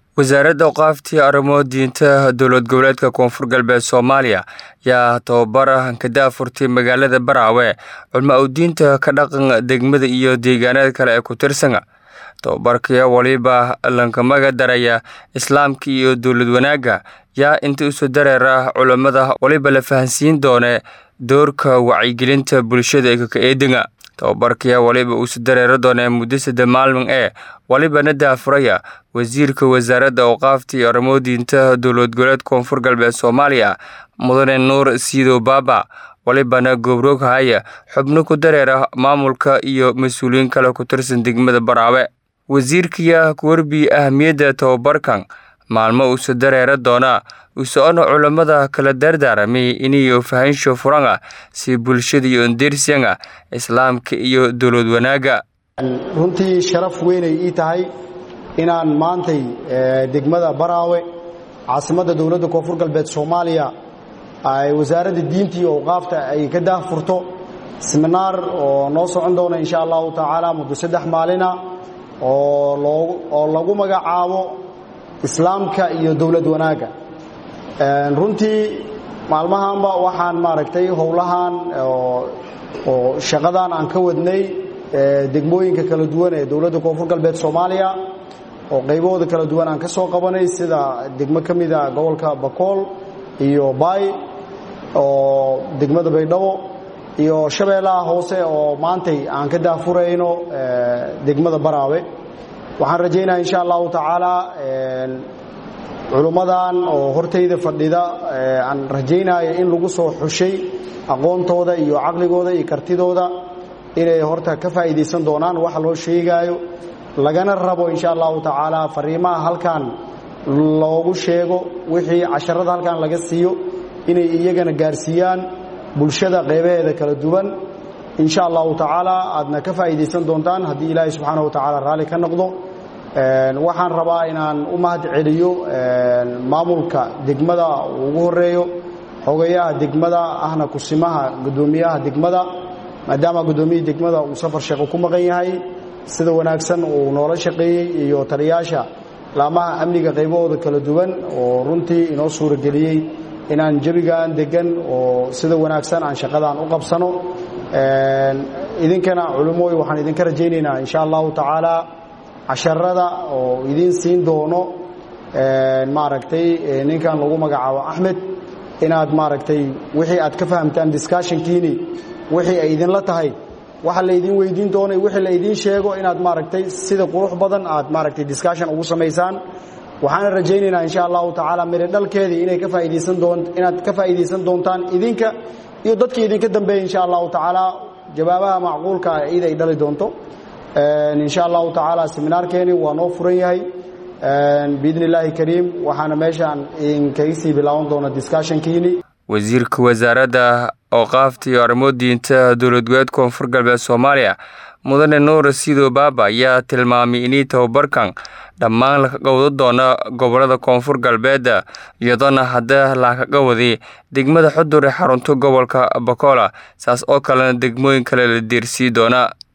wasaaradda awqaaftii arrimo diinta dowlad goboleedka koonfur galbeed soomaaliya yaa tababara ka daafurtay magaalada baraawe culmo udiinta ka dhaqan degmada iyo deegaanada kale ee ku tirsana tababarkii waliba lankamaga daraya islaamka iyo dowlad wanaagga yaa inta isu dareera culammada waliba la fahansiin doone doorka wacyigelinta bulshada ee kaka-eedinga tababarkii waliba uusu dareero doonee muddo sadde maalmin ee walibana daafuraya wasiirka wasaaradda awqaafta iyo arrimo diinta dowlad goboleed koonfur galbeed soomaaliya mudane nuur siidow baaba walibana gobroog haya xubno ku dareera maamulka iyo mas-uuliyiin kale ku tirsan degmada baraawe wasiirkiya kuwarbi ahamiyadda tababarkan maalmo uusu dareera doonaa uso-ono culammada kala dardaaramay iniyo fahansho furanga si bulshada iyo ondersiyanga islaamka iyo dowlad wanaagga runtii sharaf weynay ii tahay inaan maantay degmada baraawe caasimadda dowladda koonfur galbeed soomaaliya ay wasaaradda diinta iyo awqaafta ay ka daahfurto siminaar oo noo socon doona insha allahu tacaala muddo saddex maalina oo lagu magacaabo islaamka iyo dowlad wanaagga runtii maalmahanba waxaan maaragtay howlahan oo shaqadan aan ka wadnay degmooyinka kala duwan ee dowladda koonfur galbeed soomaaliya oo qaybahooda kala duwan aan ka soo qabanay sida degmo ka mida gobolka bakool iyo baay oo degmada baydhabo iyo shabeellaha hoose oo maantay aan ka daafurayno degmada baraawe waxaan rajaynaya insha allahu tacaala culummadan oo hortayda fadhida aan rajaynayo in lagu soo xushay aqoontooda iyo caqligooda iyo kartidooda inay horta ka faa'iidaysan doonaan waxa loo sheegaayo lagana rabo insha allahu tacaala fariimaha halkan loogu sheego wixii casharada halkan laga siiyo inay iyagana gaarsiiyaan bulshada qeybaheeda kala duwan insha allahu tacaala aadna ka faa'iidaysan doontaan haddii ilaahay subxaana wa tacaala raalli ka noqdo waxaan rabaa inaan u mahad celiyo maamulka degmada ugu horeeyo xogayaha degmada ahna kusimaha gudoomiyaha degmada maadaama gudoomiyihii degmada uu safar sheeqo ku maqan yahay sida wanaagsan uu noola shaqeeyey iyo taliyaasha laamaha amniga qaybahooda kala duwan oo runtii inoo suurageliyey inaan jabigan degan oo sida wanaagsan aan shaqadaan u qabsano idinkana culumooy waxaan idinka rajaynaynaa insha allahu tacaala casharada oo idiin siin doono maaragtay ninkan lagu magacaabo axmed inaad maaragtay wixii aad ka fahamtaan discussionkiini wixii ay idinla tahay waxa laydin weydiin doonay wixii la idiin sheego inaad maaragtay sida qurux badan aad maaragtay discussion ugu samaysaan waxaana rajaynaynaa insha allahu tacaala miri dhalkeedii inay ka faa'idaysan doon inaad ka faa'iidaysan doontaan idinka iyo dadkii idinka dambeeya insha allahu tacaala jawaabaha macquulka ah id ay dhali doonto insha allahu tacaala seminaarkeeni waa noo furan yahay biidni illaahi kariim waxaana meeshaan idinkaga sii bilaaban doona discussionkiini wasiirka wasaaradda awqaafta iyo arrimo diinta dowlad goboleed koonfur galbeed soomaaliya mudane nuur siidow baaba ayaa tilmaamay inay tababarkan dhammaan lakaga wada doona gobolada koonfur galbeedda iyadoona hadda lakaga waday degmada xudur ee xarunta gobolka bakola saas oo kalena degmooyin kale la deersii doona